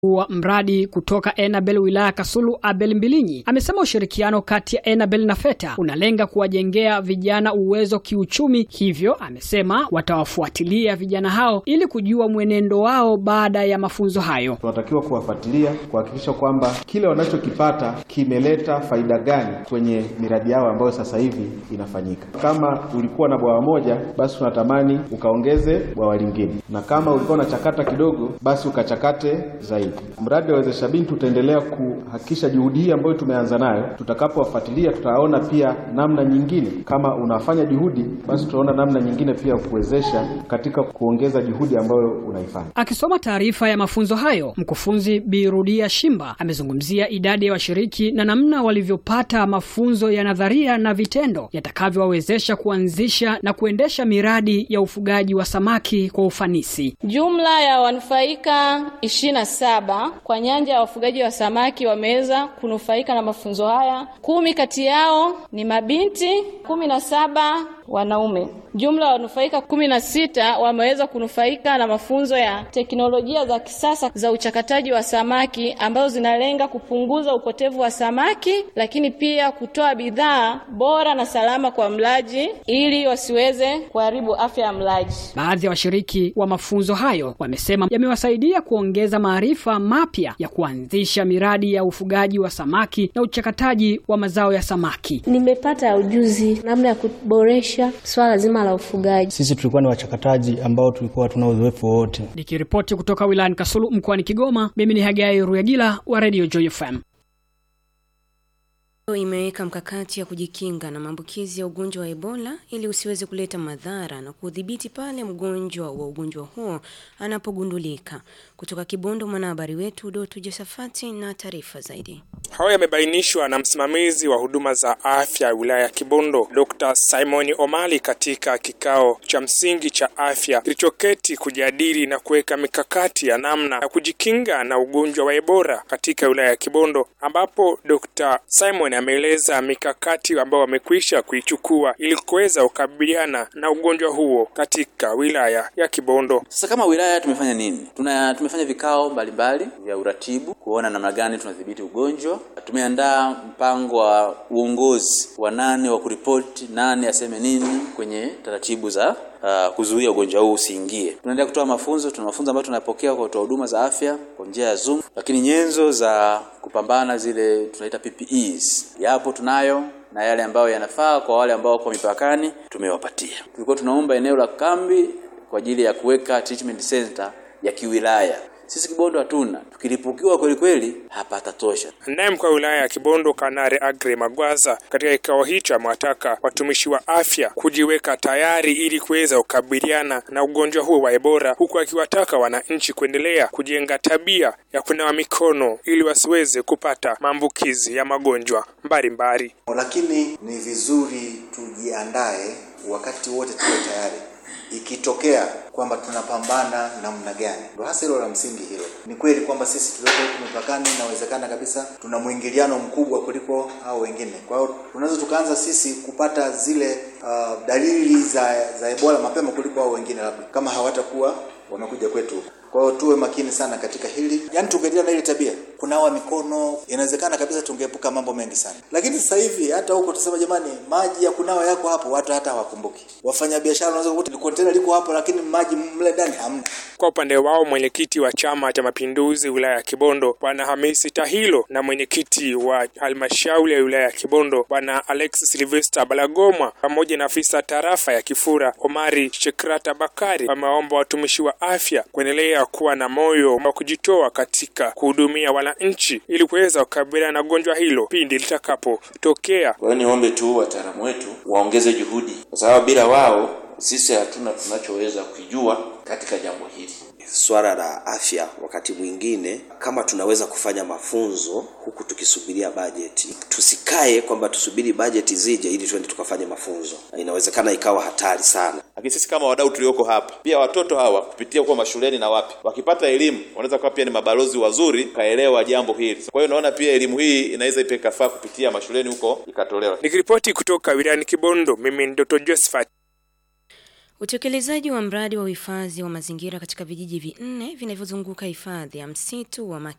wa mradi kutoka Enabel wilaya Kasulu, Abel Mbilinyi, amesema ushirikiano kati ya Enabel na FETA unalenga kuwajengea vijana uwezo kiuchumi, hivyo amesema watawafuatilia vijana hao ili kujua mwenendo wao baada ya mafunzo hayo. Tunatakiwa kuwafuatilia kuhakikisha kwamba kile wanachokipata kimeleta faida gani kwenye miradi yao ambayo sasa hivi inafanyika. Kama ulikuwa na bwawa moja, basi tunatamani ukaongeze bwawa lingine, na kama ulikuwa unachakata kidogo, basi ukachakate zaidi. Mradi wa Wezesha Binti utaendelea kuhakikisha juhudi hii ambayo tumeanza nayo, tutakapowafuatilia tutaona pia namna nyingine. Kama unafanya juhudi, basi tutaona namna nyingine pia kuwezesha katika kuongeza juhudi ambayo unaifanya. Akisoma taarifa ya mafunzo hayo, mkufunzi Birudia Shimba amezungumzia idadi ya washiriki na namna walivyopata mafunzo ya nadharia na vitendo yatakavyowawezesha kuanzisha na kuendesha miradi ya ufugaji wa samaki kwa ufanisi. Jumla ya wanufaika ishirini na saba kwa nyanja ya wafugaji wa samaki wameweza kunufaika na mafunzo haya. Kumi kati yao ni mabinti, kumi na saba wanaume. Jumla ya wanufaika kumi na sita wameweza kunufaika na mafunzo ya teknolojia za kisasa za uchakataji wa samaki ambazo zinalenga kupunguza upotevu wa samaki, lakini pia kutoa bidhaa bora na salama kwa mlaji ili wasiweze kuharibu afya ya mlaji. Baadhi ya washiriki wa mafunzo hayo wamesema yamewasaidia kuongeza maarifa mapya ya kuanzisha miradi ya ufugaji wa samaki na uchakataji wa mazao ya samaki. Nimepata ujuzi namna ya kuboresha swala zima la ufugaji. Sisi tulikuwa ni wachakataji ambao tulikuwa tuna uzoefu wote. Nikiripoti kutoka wilayani Kasulu mkoani Kigoma, mimi ni Hagai Ruyagila wa Radio Joy FM. Imeweka mkakati ya kujikinga na maambukizi ya ugonjwa wa Ebola ili usiweze kuleta madhara na kudhibiti pale mgonjwa wa ugonjwa huo anapogundulika. Kutoka Kibondo, mwanahabari wetu Doto Josafati na taarifa zaidi. Hayo yamebainishwa na msimamizi wa huduma za afya ya wilaya ya Kibondo, Dr. Simon Omali katika kikao cha msingi cha afya kilichoketi kujadili na kuweka mikakati ya namna ya kujikinga na ugonjwa wa Ebola katika wilaya ya Kibondo, ambapo Dr. Simon ameeleza mikakati ambayo wamekwisha kuichukua ili kuweza kukabiliana na ugonjwa huo katika wilaya ya Kibondo. Sasa kama wilaya tumefanya nini? Tuna tumefanya vikao mbalimbali vya uratibu kuona namna gani tunadhibiti ugonjwa. Tumeandaa mpango wa uongozi wa nane wa kuripoti nane aseme nini kwenye taratibu za uh, kuzuia ugonjwa huu usiingie. Tunaendelea kutoa mafunzo, tuna mafunzo ambayo tunapokea kwa watoa huduma za afya kwa njia ya Zoom, lakini nyenzo za kupambana zile tunaita PPEs yapo tunayo na yale ambayo yanafaa kwa wale ambao wako mipakani tumewapatia. Tulikuwa tunaomba eneo la kambi kwa ajili ya kuweka treatment center ya kiwilaya. Sisi Kibondo hatuna, tukilipukiwa kweli kweli hapatatosha. Naye mkuu wa wilaya ya Kibondo Kanare Agre Magwaza katika kikao hicho amewataka watumishi wa afya kujiweka tayari ili kuweza kukabiliana na ugonjwa huo wa Ebola, huku akiwataka wananchi kuendelea kujenga tabia ya kunawa mikono ili wasiweze kupata maambukizi ya magonjwa mbalimbali. Lakini ni vizuri tujiandae wakati wote, tuwe tayari ikitokea kwamba tunapambana namna gani. Ndio hasa hilo la msingi hilo. Ni kweli kwamba sisi tulioko huku mipakani, inawezekana kabisa tuna mwingiliano mkubwa kuliko hao wengine. Kwa hiyo tunaweza tukaanza sisi kupata zile uh, dalili za za Ebola mapema kuliko hao wengine, labda kama hawatakuwa wamekuja kwetu. Kwa hiyo tuwe makini sana katika hili, yaani tungeendelea na ile tabia kunawa mikono, inawezekana kabisa tungeepuka mambo mengi sana. Lakini sasa hivi hata huko tusema, jamani, maji ya kunawa yako hapo, watu hata hawakumbuki. Wafanya biashara wanaweza kukuta kontena liko hapo, lakini maji mle ndani hamna. Kwa upande wao mwenyekiti wa Chama cha Mapinduzi wilaya ya Kibondo Bwana Hamisi Tahilo na mwenyekiti wa halmashauri ya wilaya ya Kibondo Bwana Alex Silvester Balagomwa pamoja na afisa tarafa ya Kifura Omari Shekrata Bakari wameomba watumishi wa afya kuendelea kuwa na moyo wa kujitoa katika kuhudumia wananchi ili kuweza kukabiliana na gonjwa hilo pindi litakapotokea. Kwa hiyo niombe tu wataalamu wetu waongeze juhudi, kwa sababu bila wao sisi hatuna tunachoweza kujua katika jambo hili. Swala la afya, wakati mwingine kama tunaweza kufanya mafunzo huku tukisubiria bajeti, tusikae kwamba tusubiri bajeti zije ili tuende tukafanye mafunzo. Inawezekana ikawa hatari sana. Lakini sisi kama wadau tulioko hapa, pia watoto hawa kupitia huko mashuleni na wapi, wakipata elimu wanaweza kuwa pia ni mabalozi wazuri kaelewa jambo hili. Kwa hiyo naona pia elimu hii inaweza ipe kafaa kupitia mashuleni huko ikatolewa. Nikiripoti kutoka wilayani Kibondo, mimi ni Dr. Josephat. Utekelezaji wa mradi wa uhifadhi wa mazingira katika vijiji vinne vinavyozunguka hifadhi ya msitu wa Maki